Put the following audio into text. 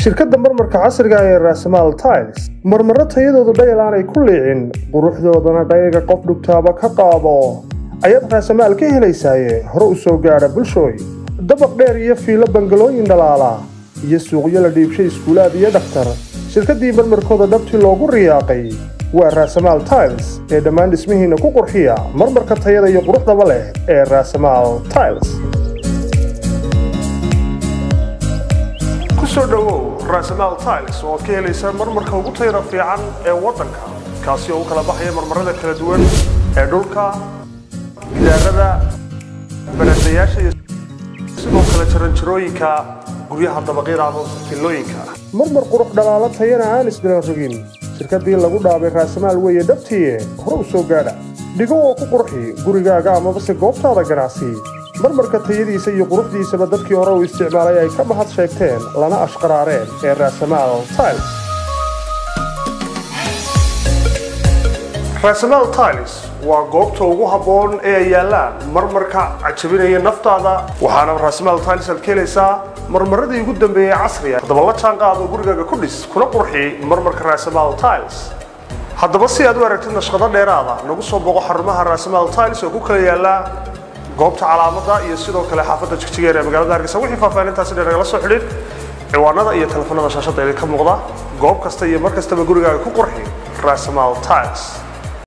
shirkadda marmarka casriga ee raasamaal tiles marmaro tayadoodu dhayal aanay ku liicin quruxdoodana dhayaga qof dhugtaaba ka qaado ayaad raasamaal ka helaysaaye hore u soo gaadha bulshooy dabaq dheer iyo fiilo bangalooyin dhalaala iyo suuqyo la dhiibshay iskuulaad iyo dhakhtar shirkaddii marmarkooda dhabtii loogu riyaaqay waa raasamaal tiles ee dhammaan dhismihiinna ku qurxiya marmarka tayada iyo quruxdaba leh ee raasamaal tiles kusoo dhowow raasamaal tiles oo aad ka helaysaa marmarka ugu tayada fiican ee waddanka kaasi oo u kala baxaya marmarada kala duwan ee dhulka gidaarada baradayaasha iyo sidoo kale jaranjarooyinka guryaha dabaqyada ama filooyinka marmar qurux dhalaalo tayana aan isdiran rogin shirkaddii lagu dhaabay raasamaal weeye dhabtiie hore u soo gaadha dhigo oo ku qurxi gurigaaga amabase goobtaada ganacsi marmarka tayadiisa iyo quruxdiisaba dadkii hore u isticmaalay ay ka mahad sheegteen lana ashqaraareen ee raasamaal tiles raasamaal tiles waa goobta ugu habboon ee ay yaallaan marmarka cajabinaya naftaada waxaana raasamaal tiles aad ka helaysaa marmaradii ugu dambeeyey casriga haddaba la jaan qaado gurigaaga ku dhis kuna qurxi marmarka raasamaal tiles haddaba si aad u aragtid nashqado dheeraada nagu soo boqo xarumaha raasamaal tiles oo ku kala yaallaa goobta calaamada iyo sidoo kale xaafadda jigjigeer ee magaalada hargeysa wixii faahfaahintaasi dheer nagala soo xidhiid ciwaanada iyo telefonada shaashadda idinka muuqda goob kasta iyo mar kastaba gurigaaga ku qurxi raasamaal tiles